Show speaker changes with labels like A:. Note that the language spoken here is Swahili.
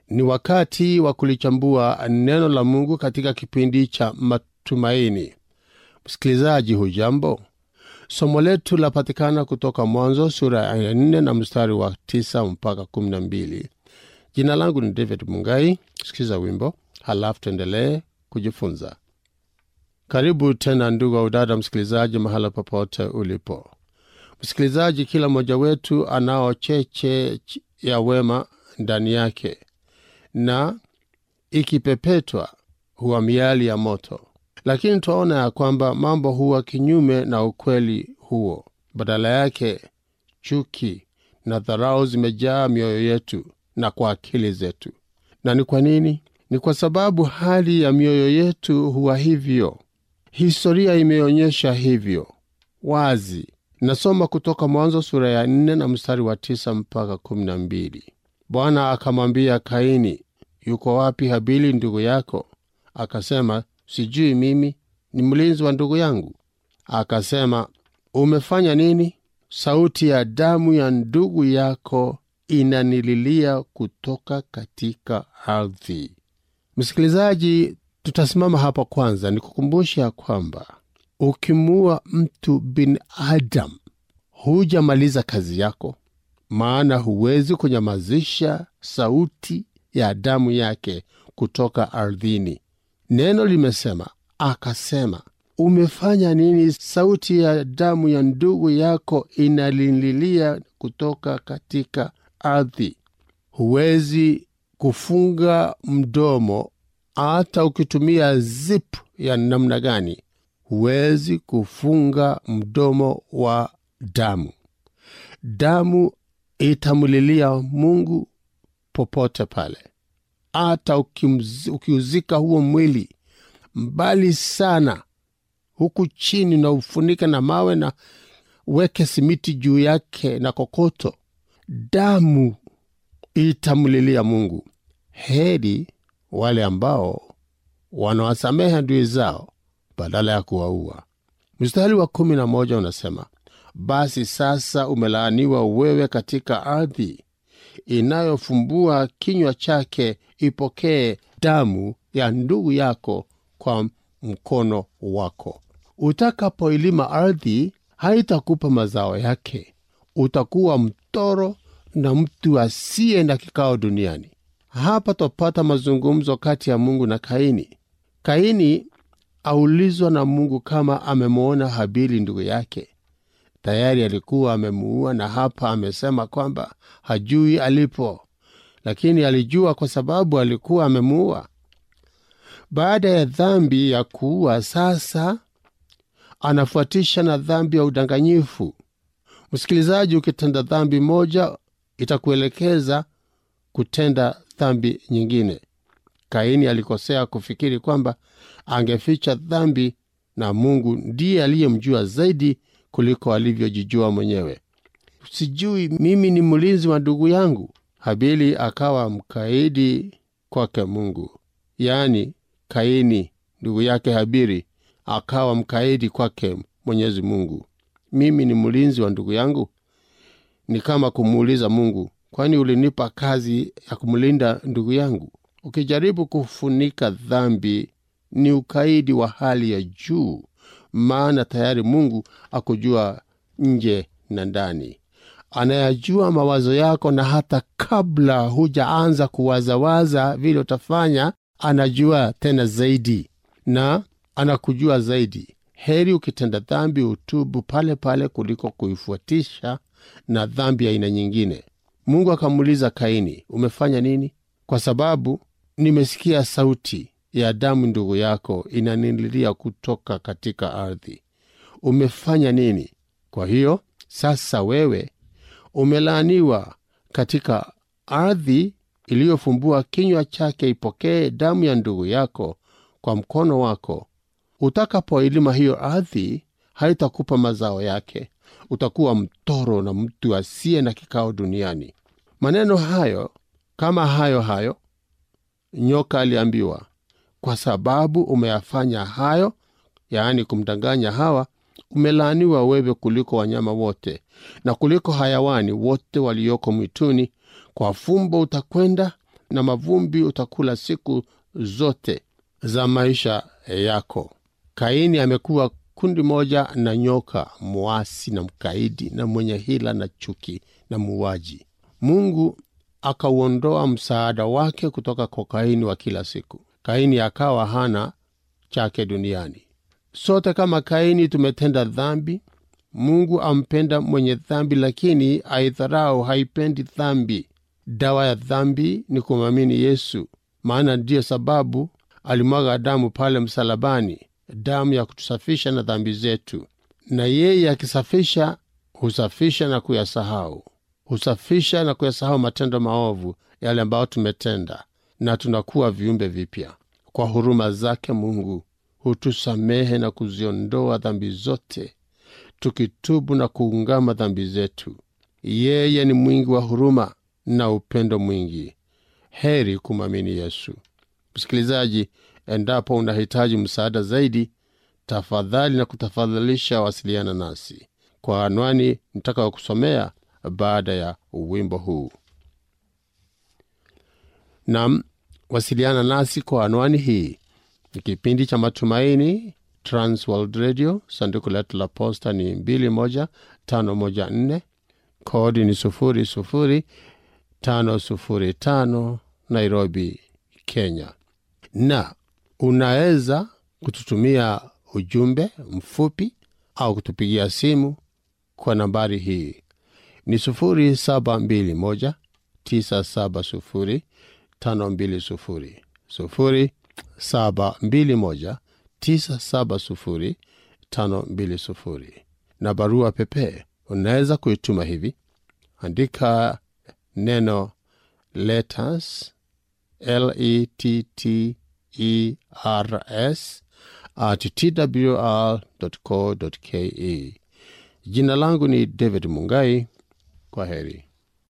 A: Ni wakati wa kulichambua neno la Mungu katika kipindi cha matumaini. Msikilizaji, hujambo? Somo letu lapatikana kutoka Mwanzo sura ya nne na mstari wa tisa mpaka kumi na mbili. Jina langu ni David Mungai. Sikiza wimbo halafu tuendelee kujifunza. Karibu tena ndugu au dada msikilizaji, mahala popote ulipo msikilizaji. Kila mmoja wetu anao cheche ya wema ndani yake, na ikipepetwa huwa miali ya moto, lakini twaona ya kwamba mambo huwa kinyume na ukweli huo. Badala yake chuki na dharau zimejaa mioyo yetu na kwa akili zetu. Na ni kwa nini? Ni kwa sababu hali ya mioyo yetu huwa hivyo. Historia imeonyesha hivyo wazi. Nasoma kutoka Mwanzo sura ya nne na mstari wa tisa mpaka kumi na mbili. Bwana akamwambia Kaini, yuko wapi Habili ndugu yako? Akasema, sijui mimi, ni mlinzi wa ndugu yangu. Akasema, umefanya nini? Sauti ya damu ya ndugu yako inanililia kutoka katika ardhi. Msikilizaji, tutasimama hapa kwanza nikukumbusha kwamba ukimuua mtu binadamu hujamaliza kazi yako, maana huwezi kunyamazisha sauti ya damu yake kutoka ardhini. Neno limesema, akasema, umefanya nini? Sauti ya damu ya ndugu yako inalililia kutoka katika ardhi. Huwezi kufunga mdomo hata ukitumia zip ya namna gani, huwezi kufunga mdomo wa damu. Damu itamlilia Mungu popote pale, hata ukiuzika huo mwili mbali sana huku chini, na ufunike na mawe na weke simiti juu yake na kokoto, damu itamlilia Mungu. Heri wale ambao wanawasamehe adui zao badala ya kuwaua. Mstari wa kumi na moja unasema, basi sasa umelaaniwa wewe katika ardhi inayofumbua kinywa chake, ipokee damu ya ndugu yako kwa mkono wako. Utakapoilima ardhi, haitakupa mazao yake, utakuwa mtoro na mtu asiye na kikao duniani. Hapa twapata mazungumzo kati ya Mungu na Kaini. Kaini aulizwa na Mungu kama amemwona Habili ndugu yake. Tayari alikuwa amemuua, na hapa amesema kwamba hajui alipo, lakini alijua kwa sababu alikuwa amemuua. Baada ya dhambi ya kuua, sasa anafuatisha na dhambi ya udanganyifu. Msikilizaji, ukitenda dhambi moja itakuelekeza kutenda dhambi nyingine. Kaini alikosea kufikiri kwamba angeficha dhambi, na Mungu ndiye aliyemjua zaidi kuliko alivyojijua mwenyewe. Sijui mimi ni mlinzi wa ndugu yangu. Habili akawa mkaidi kwake Mungu, yaani Kaini ndugu yake Habili akawa mkaidi kwake Mwenyezi Mungu. Mimi ni mlinzi wa ndugu yangu? Ni kama kumuuliza Mungu, kwani ulinipa kazi ya kumlinda ndugu yangu? Ukijaribu kufunika dhambi ni ukaidi wa hali ya juu, maana tayari Mungu akujua nje na ndani, anayajua mawazo yako, na hata kabla hujaanza kuwazawaza vile utafanya, anajua tena zaidi na anakujua zaidi. Heri ukitenda dhambi utubu pale pale kuliko kuifuatisha na dhambi ya aina nyingine. Mungu akamuuliza Kaini, umefanya nini? Kwa sababu nimesikia sauti ya damu ndugu yako inanililia kutoka katika ardhi. Umefanya nini? Kwa hiyo sasa wewe umelaaniwa katika ardhi iliyofumbua kinywa chake, ipokee damu ya ndugu yako kwa mkono wako. Utakapoilima hiyo ardhi, haitakupa mazao yake, utakuwa mtoro na mtu asiye na kikao duniani. Maneno hayo kama hayo hayo nyoka aliambiwa, kwa sababu umeyafanya hayo, yaani kumdanganya Hawa, umelaaniwa wewe kuliko wanyama wote na kuliko hayawani wote walioko mwituni. Kwa fumbo utakwenda na mavumbi utakula siku zote za maisha yako. Kaini amekuwa kundi moja na nyoka, mwasi na mkaidi na mwenye hila na chuki na muuaji. Mungu akauondoa msaada wake kutoka kwa Kaini wa kila siku. Kaini akawa hana chake duniani. Sote kama Kaini tumetenda dhambi. Mungu ampenda mwenye dhambi, lakini aidharau, haipendi dhambi. Dawa ya dhambi ni kumwamini Yesu, maana ndiyo sababu alimwaga damu pale msalabani, damu ya kutusafisha na dhambi zetu. Na yeye akisafisha, husafisha na kuyasahau, husafisha na kuyasahau matendo maovu yale ambayo tumetenda, na tunakuwa viumbe vipya. Kwa huruma zake Mungu hutusamehe na kuziondoa dhambi zote tukitubu na kuungama dhambi zetu. Yeye ni mwingi wa huruma na upendo mwingi. Heri kumwamini Yesu. Msikilizaji, endapo unahitaji msaada zaidi, tafadhali na kutafadhalisha wasiliana nasi kwa anwani nitaka kusomea baada ya wimbo huu. Nam, wasiliana nasi kwa anwani hii. Ni kipindi cha Matumaini, Transworld Radio. Sanduku letu la posta ni 21514 kodi ni 00505 Nairobi, Kenya. Na unaweza kututumia ujumbe mfupi au kutupigia simu kwa nambari hii ni 0721 970 520 0721 970 520 na barua pepe unaweza kuituma hivi andika neno letters letters at twr.co.ke jina langu ni david mungai kwa heri